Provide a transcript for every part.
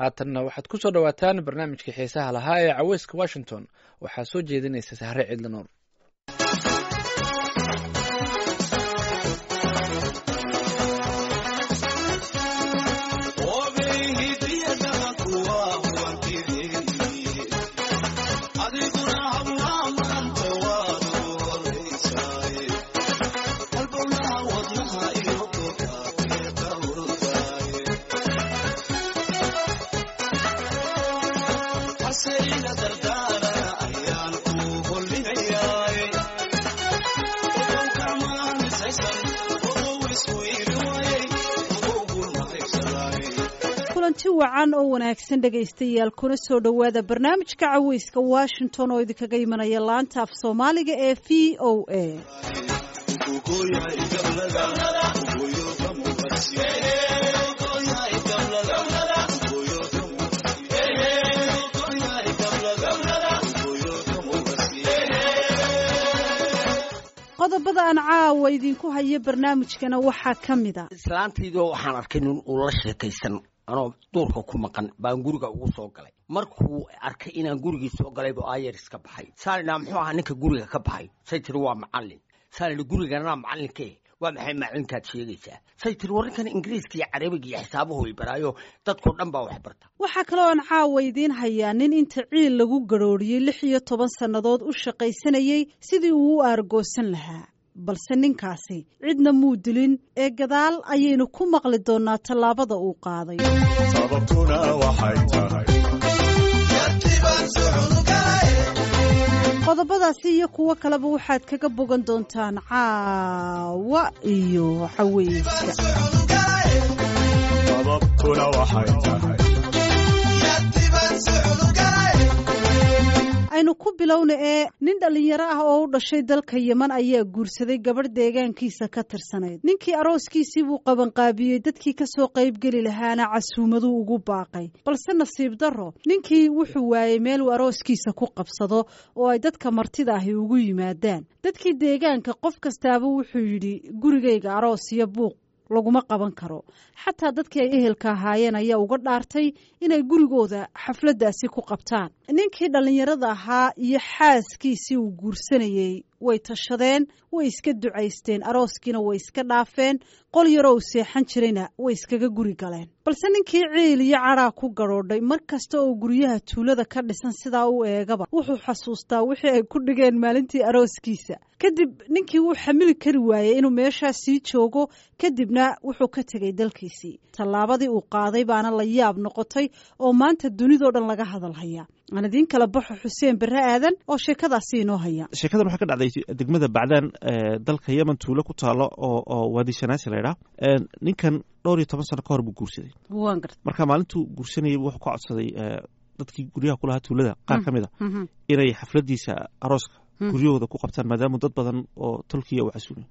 haatanna waxaad ku soo dhowaataan barnaamijkii xiisaha lahaa ee caweyska washington waxaa soo jeedinaysa sahre ciidla nuur kulanti wacan oo wanaagsan dhegaystayaal kuna soo dhowaada barnaamijka caweyska washington oo idinkaga imanaya laanta af soomaaliga ee v o a qodobada aan caawa idinku hayo barnaamijkana waxaa ka mid a islaantaydoo waxaan arkay nin uu la sheekaysan anoo duurka ku maqan baan guriga ugu soo galay markuu arkay inaan gurigii soo galaybu ayeris ka baxay saalidhaa muxuu ahaa ninka guriga ka baxay say tiri waa macallin saalidhi guriganaa macallinke waa maxay macalinkaad sheegaysaa say tiri warrinkan ingiriiska iyo carabiga iyo xisaabuhu i baraayo dadkao dhan baa wax barta waxaa kaloo aan caawa idiin hayaa nin inta ciil lagu garhooriyey lix iyo toban sannadood u shaqaysanayey sidii uu u aargoosan lahaa balse ninkaasi cidna muu dilin ee gadaal ayaynu ku maqli doonaa tallaabada uu qaaday sababtuna waxay tahay qodobadaasi iyo kuwo kaleba waxaad kaga bogan doontaan caawa iyo xaweyska sababtuna waxay tahay aynu ku bilowna ee nin dhallinyaro ah oo u dhashay dalka yeman ayaa guursaday gabadh deegaankiisa ka tirsanayd ninkii arooskiisii buu qabanqaabiyey dadkii ka soo qaybgeli lahaana casuumaduu ugu baaqay balse nasiib darro ninkii wuxuu waayey meel uu arooskiisa ku qabsado oo ay dadka martida ahi ugu yimaadaan dadkii deegaanka qof kastaaba wuxuu yidhi gurigayga aroos iyo buuq laguma qaban karo xataa dadkii ay ehelka ahaayeen ayaa uga dhaartay inay gurigooda xafladdaasi ku qabtaan ninkii dhallinyarada ahaa iyo xaaskiisii uu guursanayey way tashadeen way iska ducaysteen arooskiina way iska dhaafeen qol yaroo uu seexan jirayna way iskaga guri galeen balse ninkii ciil iyo cadhaa ku gadhoodhay mar kasta oo guryaha tuulada ka dhisan sidaa u eegaba wuxuu xasuustaa wixii ay ku dhigeen maalintii arooskiisa kadib ninkii wuu xamili kari waayey inuu meeshaa sii joogo kadibna wuxuu ka tegay dalkiisii tallaabadii uu qaaday baana la yaab noqotay oo maanta dunidoo dhan laga hadalhaya aan idiin kala baxo xuseen barre aadan oo sheekadaasi inoo haya sheekadan waxaa ka dhacday degmada bacdaan dalka yemen tuulo ku taalo oo oo waadi shanaasi laydhaa ninkan dhowr iyo toban sano ka hor buu guursaday waan garta marka maalintuu guursanayay wuxuu ka codsaday dadkii guryaha kulahaa tuulada qaar ka mid a inay xafladiisa arooska guryahooda ku qabtaan maadaama dad badan oo tolkiya u casuumay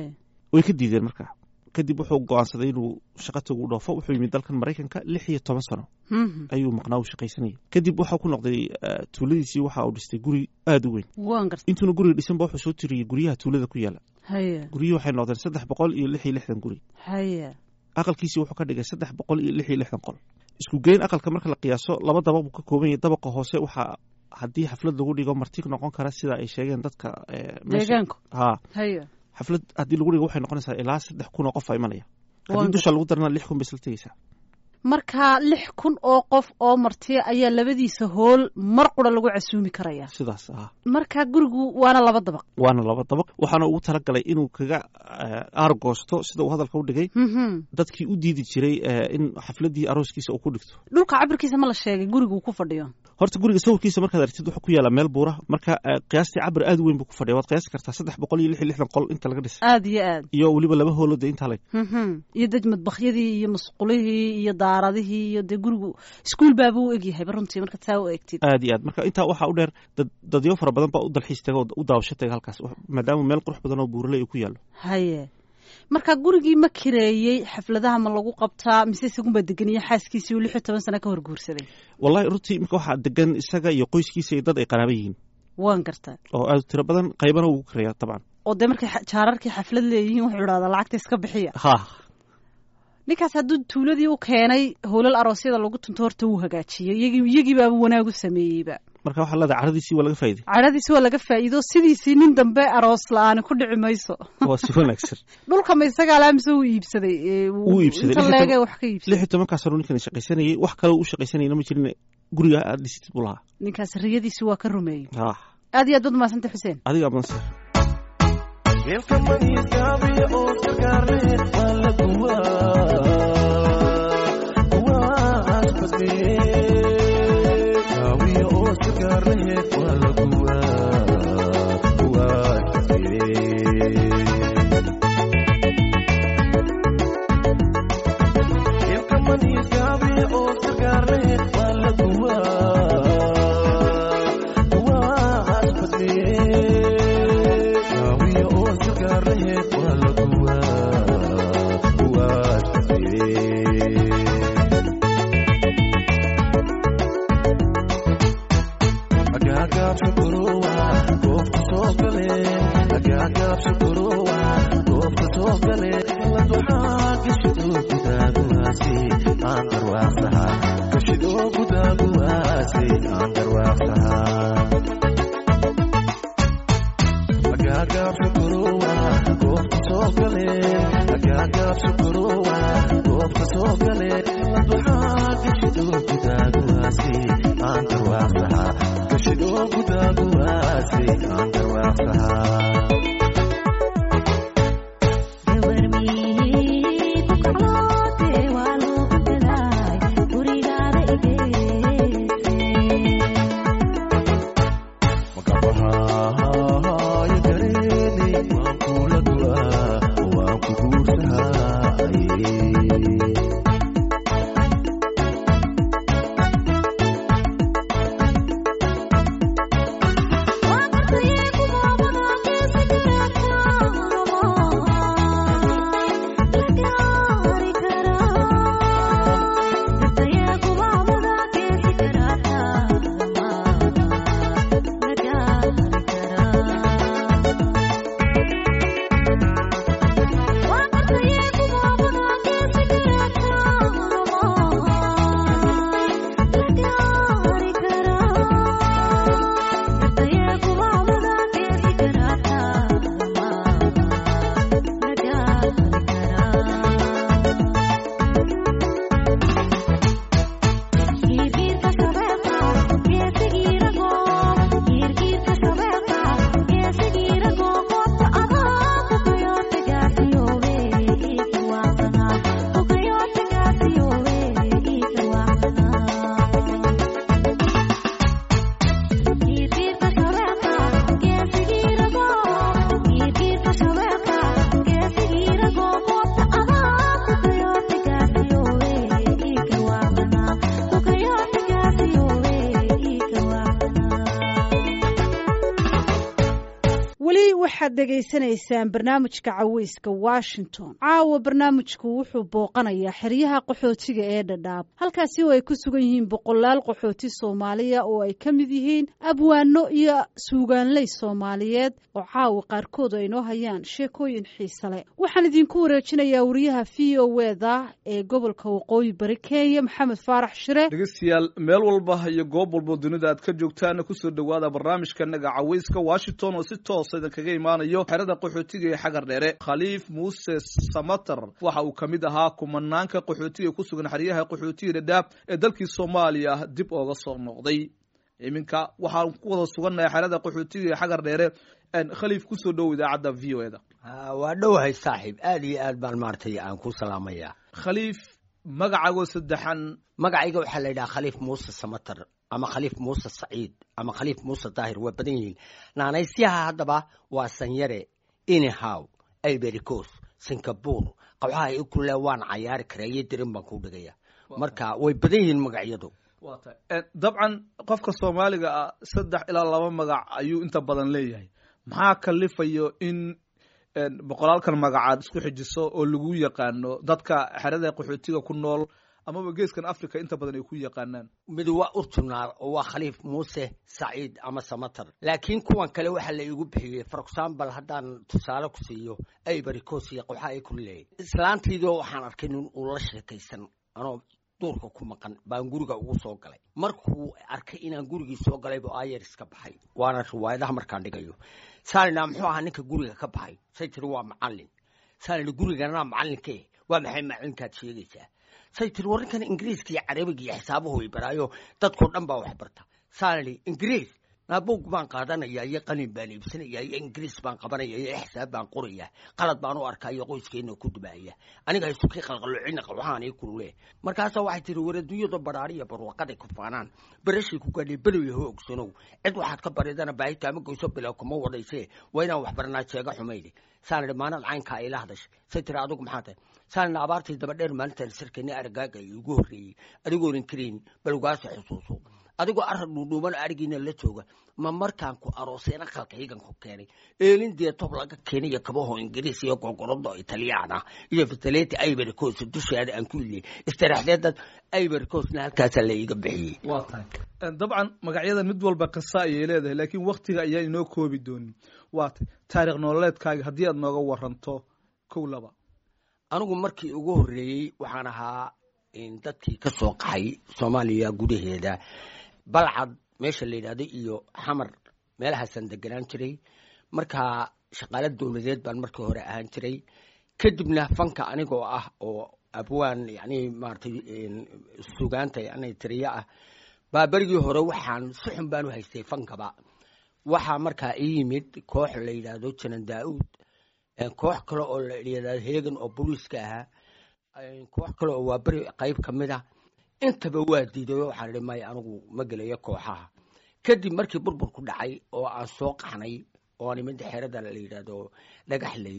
way ka diideen marka kadib wuxuu go-aansaday inuu shaqa tagu dhoofo wuxuu yimid dalkan maraykanka lix iyo toban sano ayuu maqnaa u shaqaysanayay kadib waxaa ku noqday tuuladiisii waxa uu dhistay guri aada u weyn intuuna guriga dhisanba wuxuu soo tiriyey guryaha tuulada ku yaala guryihii waxay noqdeen saddex boqol iyo lix iyo lixdan guri aqalkiisii wuxuu ka dhigay saddex boqol iyo lix iyo lixdan qol isku geyn aqalka marka la qiyaaso laba dabaq buu ka kooban yahay dabaqa hoose waxaa haddii xaflad lagu dhigo marti noqon kara sida ay sheegeen dadka deegaanku ha xaflad haddii lagu dhigo waxay noqonaysaa ilaa saddex kun oo qof a imanaya haddii dusha lagu darana lix kun bay isla tegeysaa marka lix kun oo qof oo martiya ayaa labadiisa hool mar qura lagu casuumi karaya sidaas ah marka gurigu waana laba dabaq waana laba dabaq waxaana ugu talagalay inuu kaga aargoosto sida uu hadalka u dhigay dadkii u diidi jiray in xafladii arooskiisa uu ku dhigto dhulka cabirkiisa ma la sheegay gurigu ku fadhiyo horta guriga sawirkiisa markaad aragtid wuxuu ku yaala meel buura marka qiyaastii cabir aad u weyn buu ku fadhiya waad qiyaasi kartaa saddex boqol iyo lix iyo lixdan qol inta laga dhisay aad iyo aad iyo weliba laba hoolode intaa leg iyo dej madbakyadii iyo masqulihii iyo daaradihii iyo dee gurigu iskuol baaba u egyahay runtii marka taa u egtid aad iyo aad marka intaa waxaa u dheer dad dadyo fara badan baa u dalxiis taga oo u daawasho taga halkaas maadaama meel qurux badan oo buuraley uu ku yaallo haye marka gurigii ma kireeyey xafladaha ma lagu qabtaa mise isagunbaa degeniye xaaskiisii uu lix iyo toban sano ka hor guursaday wallahi runtii imika waxaa degan isaga iyo qoyskiisa iyo dad ay qaraaba yihiin waan gartaa oo aad u tiro badan qaybana ugu kireeya dabcan oo dee markay jaararkii xaflad leeyihiin wuxuu idhahdaa lacagta iska bixiya ha ninkaas hadduu tuuladii u keenay howlal aroosyada lagu tunto horta wuu hagaajiyey iyagii iyagii baaba wanaagu sameeyeyba marka waxaa leedahay caradiisii waa laga faa'iday cadhadiisi waa laga faa'iido sidiisii nin dambe aroos la-aani ku dhici mayso waa si wanaagsan dhulka ma isagaa laa mise wuu iibsaday ee, wuu- Wuu iibsaday. inta Lix iyo leege toban- wax ka lix iibsaday iyo tobankaa sano ninkan shaqaysanayay wax kale u shaqaysanayna ma jirin guriga aad dhisitid buu lahaa ninkaas riyadiisi waa ka rumeeyey ah aad iyo aad baad umahadsantay xuseen adiga abansar weli waxaad dhegaysanaysaan barnaamijka caweyska washington caawa barnaamijku wuxuu booqanayaa xeryaha qaxootiga ee dhadhaab halkaasi oo ay ku sugan yihiin boqolaal qaxooti soomaaliya oo ay ka mid yihiin abwaano iyo suugaanley soomaaliyeed oo caawa qaarkood ay noo hayaan sheekooyin xiise leh waxaan idinku wareejinayaa wariyaha v o eda ee gobolka waqooyi bari kenya maxamed faarax shire dhegeystayaal meel walba iyo goob walbo dunida aad ka joogtaan kusoo dhowaada barnaamijkanaga caweyska washington oo si toosa idinkaga imaanayo xerada qaxootiga ee xagar dheere khaliif muuse samater waxa uu ka mid ahaa kumanaanka qaxootiga ku sugan xeryaha qaxootiga dhadhaab ee dalkii soomaaliya dib ooga soo noqday iminka waxaan ku wada sugannahay xerada qaxootiga ee xagar dheere khaliif kusoo dhow idaacadda v o eda waa dhowahay saaxiib aad iyo aad baan maaragtay aan ku salaamayaa khaliif magacagoo saddexan magacayga waxaa la yidhaha khaliif muuse samater ama khaliif muuse saciid ama khaliif muuse daahir waa badan yihiin naanaysyaha haddaba waa sanyare inihow ibericos singapore qabxaha i kule waan cayaari karaa iyo dirin baan ku dhigaya marka way badan yihiin magacyadu waa tahay dabcan qofka soomaaliga ah saddex ilaa laba magac ayuu inta badan leeyahay maxaa kalifayo in boqolaalkan magacaad isku xijiso oo lagu yaqaano dadka xerada qaxootiga ku nool amaba geeskan africa inta badan ay ku yaqaanaan mid waa urtunaar oo waa khaliif muuse saciid ama samatar laakiin kuwan kale waxaa la igu bixiyey for example haddaan tusaale ku siiyo aybaricos iyo waxa ay ku leeyahy islaantiidoo waxaan arkay nin uu la sheekaysan anoo duurka ku maqan baan guriga ugu soo galay markuu arkay inaan gurigii soo galaybu ayer iska baxay waana riwaayadaha markaan dhigayo saalina muxuu ahaa ninka guriga ka baxay say tiri waa macalin saalina guriganaa macalinke waa maxay macalinkaad sheegaysaa say tiri war ninkan ingiriiska iyo carabiga iyo xisaabuhu way baraayo dadkao dhan baa wax barta saalini ingiriis naabuug baan qaadanaya iyo qalin baan iibsanaya iyo ingiriis baan qabanaya iyo xisaab baan qoraya qalad baan u arkaa iyo qoyskeena ku dubaaya aniga haysukii qalqaloocina waxaan ii kulule markaasaa waxay tiri war adduunyada baraariya barwaqaday ku faanaan barashii ku gaadhay below ho ogsanow cid waxaad ka baridana baahi kaama goyso bilow kuma wadayse waa inaan wax baranaa jeega xumayde saan idhi maalin caynkaa ila hadashay say tiri adigu maxaa tahay saan idhi abaartii daba dheer maalintaan sarkani aragaaga igu horreeyey adigoonan karayn bal ugaasa xusuuso adigoo arag dhuudhuuban arigiina la jooga ma markaan ku arooseena qalkaygan ku keenay eelin dee tob laga keenayo kabaho ingiriis iyo gogorodo italyaana iyo fitaleti ivory coast dusheeda aan ku iliyey istaraxdeedad ivory coastna halkaasaa la iiga bixiyey waa tahay dabcan magacyadan mid walba qisa ayay leedahay laakiin waktiga ayaan inoo koobi doonin waa tay taarikh nololeedkaaga haddii aad nooga waranto kow laba anigu markii ugu horreeyey waxaan ahaa dadkii ka soo qaxay soomaaliya gudaheeda balcad meesha la yidhahdo iyo xamar meelahaasaan deganaan jiray markaa shaqaalo dowladeed baan markii hore ahaan jiray kadibna fanka anigoo ah oo abwaan yani maaratay sugaanta yani tiriyo ah baa berigii hore waxaan si xun baan u haystay fankaba waxaa markaa ii yimid koox la yidhaahdo janan daa-uud koox kale oo la yidhahdo heegan oo booliiska ahaa koox kale oo waa beri qayb ka mid a intaba waa diidayo waxaan idhi maya anigu ma gelayo kooxaha kadib markii burburku dhacay oo aan soo qaxnay oo aan imid xerada la yidhaahdo dhagaxley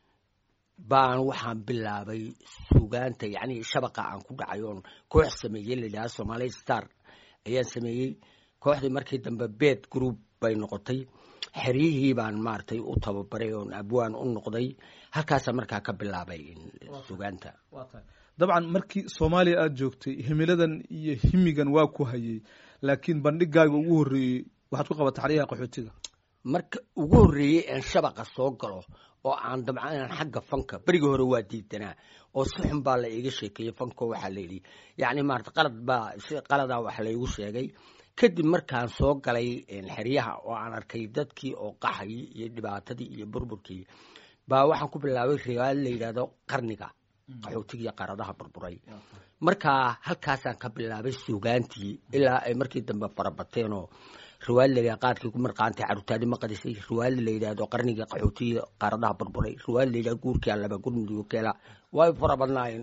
baan waxaan bilaabay sugaanta yacni shabaqa aan ku dhacay oon koox sameeyey la yidhahdo somali star ayaan sameeyey kooxdii markii dambe bed group bay noqotay xeryihii baan maaragtay u tababaray oon abwaan u noqday halkaasaa markaa ka bilaabay sugaanta dabcan markii soomaaliya aada joogtay himiladan iyo himigan waa ku hayey laakiin bandhigaaga ugu horreeyey waxaad ku qabatay xaryaha qaxootiga marka ugu horreeyey aan shabaqa soo galo oo aan dabcan inaan xagga fanka berigii hore waa diidanaa oo si xun baa la iiga sheekeeyey fanko waxaa la yidhi yacni maarata qalad baa si qaladaa wax laygu sheegay kadib markaan soo galay xeryaha oo aan arkay dadkii oo qaxay iyo dhibaatadii iyo burburkii baa waxaan ku bilaabay riwaayad la yidhahdo qarniga qaxootigiiyo qaradaha burburay markaa halkaasaan ka bilaabay sugaantii ilaa ay markii dambe farabateen oo riwaayad la yidhahdo qaadkii ku marqaantay carruurtaadi ma qadisay riwaayad la yidhahdo qarnigii qaxootigiiyo qaradaha burburay riwaayad la yidhahdo guurkii allaba gurmudigo keela way fara badnaayeen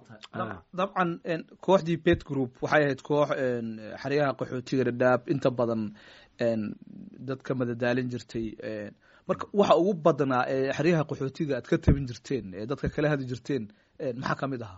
dabcan kooxdii bet group waxay ahayd koox xeryaha qaxootiga dhadhaab inta badan dad ka madadaalin jirtay marka waxa ugu badnaa ee xeryaha qaxootiga aad ka tabin jirteen ee dadka kala hadi jirteen maxaa ka mid ahaa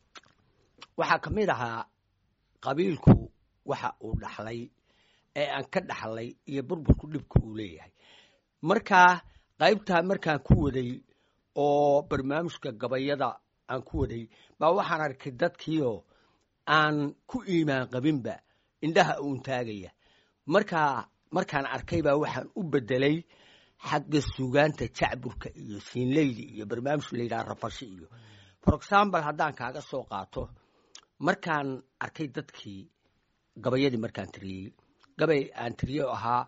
waxaa ka mid ahaa qabiilku waxa uu dhaxlay ee aan ka dhaxlay iyo burburku dhibka uu leeyahay markaa qaybtaa markaan ku waday oo barnaamijka gabayada aan ku waday baa waxaan arkay dadkiioo aan ku iimaan qabinba indhaha uun taagaya markaa markaan arkay baa waxaan u bedelay xagga sugaanta jacburka iyo siinleydi iyo barnaamij la yidhaha rafashi iyo for example haddaan kaaga soo qaato markaan arkay dadkii gabayadii markaan tiriyey gabay aan tiriye ahaa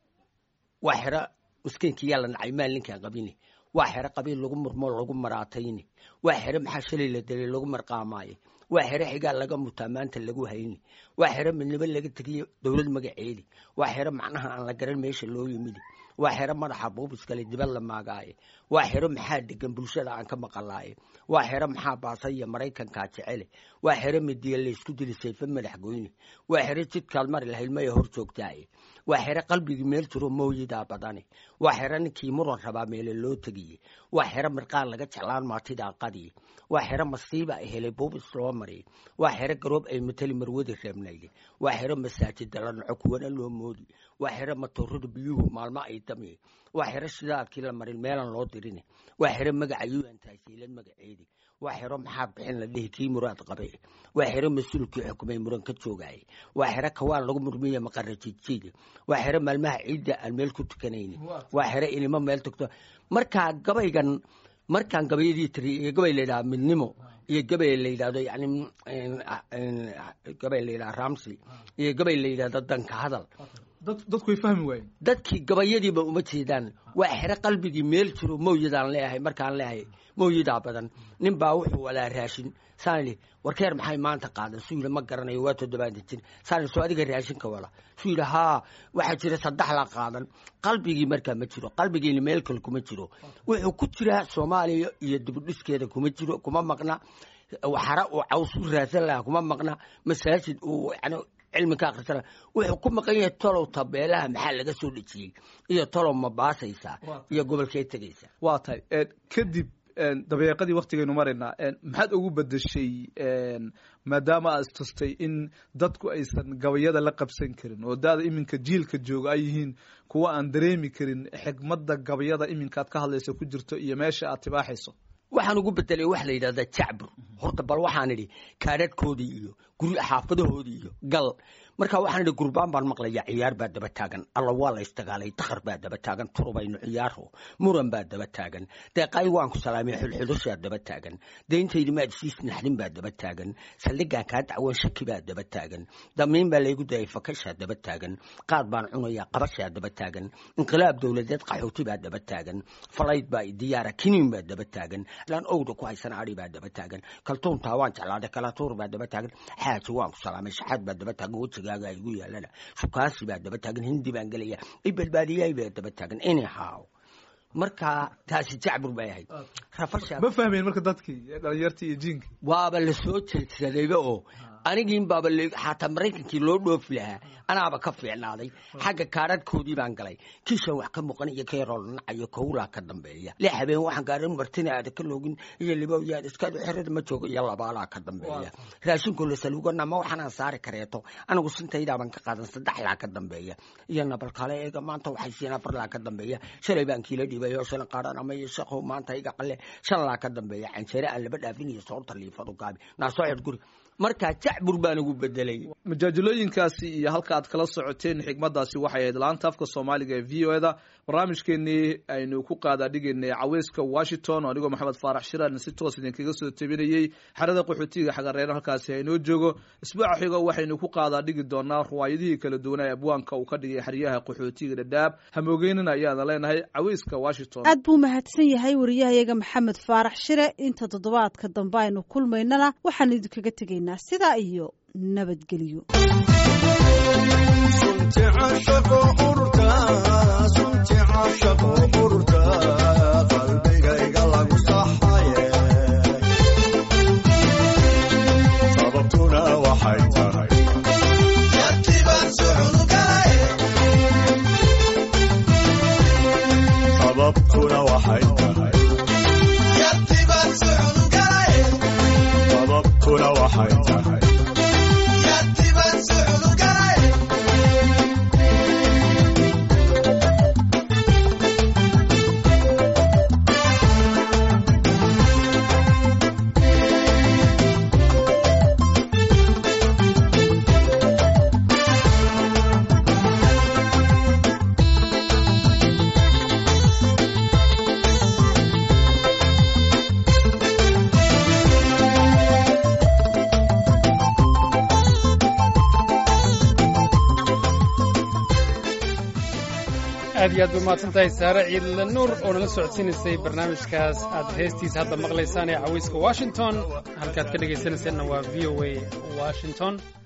waa xero miskiinkii yaa la nacay maal ninkaan qabine waa xero qabiil lagu murmoo lagu maraatayne waa xero maxaa shalay la delay lagu marqaamaaye waa xero xigaa laga mutaa maanta lagu hayni waa xero midnimo laga tegiye dowlad magaceedi waa xero macnaha aan la garan meesha loo yimidi waa xero madaxa buubiskale dibad la maagaaye waa xero maxaa degan bulshada aan ka maqalaaye waa xero maxaa baasaya maraykankaa jecele waa xero midiya laysku dili sayfe madax goyne waa xero jidkaad mari lahayd maya hor joogtaaye waa xero qalbigii meel jiro mooyidaa badane waa xero ninkii muran rabaa meele loo tegiye waa xero mirqaan laga jeclaan maatidaa qadiye waa xero masiiba ay helay buubis loo mariye waa xero garoob ay mateli marwadi reebnayde waa xero masaajida la naco kuwana loo moodi waa xero matoorada biyuhu maalmo ay damiye waa xero shidaadkii la marin meelan loo dirine waa xero magaca un tahsiilad magaceedi waa xero maxaa bixin la dhihi kii muraad qabe waa xero mas-uulkii xukumay muran ka joogaaye waa xero kawaan lagu murmiya maqarajijiida waa xero maalmaha ciidda aan meel ku tukanayni waa xero inimo meel tugto markaa gabaygan markaan gabayadii tiri iyo gabay la yidhaha midnimo iyo gabay la yidhahdo yani gabay la yidhaha ramsi iyo gabay la yidhahdo danka hadal dadku way fahmi waayeen dadkii gabayadiiba uma jeedaan waa xero qalbigii meel jiro mawjadaan leeyahay markaan leeyahay mawjadaa badan nin baa wuxuu walaa raashin saan idhi warkeer maxay maanta qaadan suu yidhi ma garanayo waa toddobaatan jir saan idhi soo adiga raashinka wala suu yidhi haa waxaa jira saddex la qaadan qalbigii markaa ma jiro qalbigiina meel kale kuma jiro wuxuu ku jiraa soomaaliya iyo dibudhiskeeda kuma jiro kuma maqna xara uu caws u raadsan lahaa kuma maqna masaajid uu yani cilmi ka akhrisana wuxuu ku maqan yahay tolow tabeelaha maxaa laga soo dhejiyey iyo tolow ma baasaysaa iyo gobolkee tegaysaa waa tahay kadib dabeeqadii waktigaynu maraynaa maxaad ugu bedeshay maadaama aad istustay in dadku aysan gabayada la qabsan karin oo daada iminka jiilka jooga ay yihiin kuwa aan dareemi karin xigmadda gabayada iminka aad ka hadlayso ku jirto iyo meesha aad tibaaxayso waxaan ugu bedelay waxa la yidhahdaa jacbur horta bal waxaan idhi kaadhadhkoodii iyo guri xaafadahoodii iyo gal marka waxaan idhi gurbaan baan maqlaya ciyaar baa daba taagan alla waa la isdagaalay dakhar baa daba taagan turubaynu ciyaaro muran baa daba taagan deeqay waan ku salaamay xulxudushaa daba taagan deyntaydi maad siis naxdin baa daba taagan saldhigaan kaa dacwan shaki baa daba taagan damiin baa laygu dayay fakashaa daba taagan qaad baan cunayaa qabashaa daba taagan inqilaab dowladeed qaxooti baa daba taagan falayd baa diyaara kiniin baa daba taagan laan owda ku haysan ari baa daba taagan kaltuuntaa waan jeclaaday kalatuur baa daba taagan xaaji waan ku salaamay shaxaad baa daba taagan wejigaaga igu yaalana sukaasi baa daba taagan hindi baan gelaya ibadbaadiyay baa daba taagan anyhow marka taasi jacbur bay ahayd rafasha ma fahmeen marka dadkii dhalinyartii iyo jiinkii waaba la soo jeedsadayba oo anigiin baaba xataa maraykankii loo dhoofi lahaa anaaba ka fiicnaaday xagga kaadhadhkoodii baan galay kiishan wax ka muuqan iyo keeroo nacayo kowlaa ka dambeeya lix habeen waxaan gaarin martina aada ka loogin iyo libowyaad iskaadu xerada ma joogo iyo labaalaa ka dambeeya raashinkoo la salugana ma waxaanaan saari kareeto anigu sintaydaaban ka qaadan saddexlaa ka dambeeya iyo nabalkale eega maanta waxay siin afarlaa ka dambeeya shalay baan kiila dhibay oo shan qaadhan ama iyo shaqo maanta iga qalle shanlaa ka dambeeya canjeere aan laba dhaafin iyo soorta liifadu gaabi naasoo xidh guri markaa jacbur baan ugu bedelay majaajilooyinkaasi iyo halka aad kala socoteen xigmadaasi waxay ahayd laanta afka soomaaliga ee v o eda barnaamijkeenii aynu ku qaadaa dhigaynay caweyska washington oo anigoo maxamed faarax shiraan si toos idinkaga soo tabinayey xerada qaxootiga xagareero halkaasi haynoo joogo isbuuca xigo waxaynu ku qaadaa dhigi doonaa ruwaayadihii kala duwanaa ee abwaanka uu ka dhigay xeryaha qaxootiga dhadhaab hamoogeynina ayaana leenahay caweyska washington aad buu mahadsan yahay wariyahayaga maxamed faarax shire inta toddobaadka dambe aynu kulmaynana waxaan idinkaga tegaynaa sidaa iyo nabadgelyo sunti caashaqo ururta sunti caashaqo ururta qalbigayga lagu saxaye sababtuna waxay tahay sababtuna waxay tahay sababtuna waxay tahay aad iyo aad bay mahadsan tahay saare ciidle nuur oo nala socodsiinaysay barnaamijkaas aad heestiisa hadda maqlaysaan ee caweyska washington halkaad ka dhegaysanayseena waa v o a washington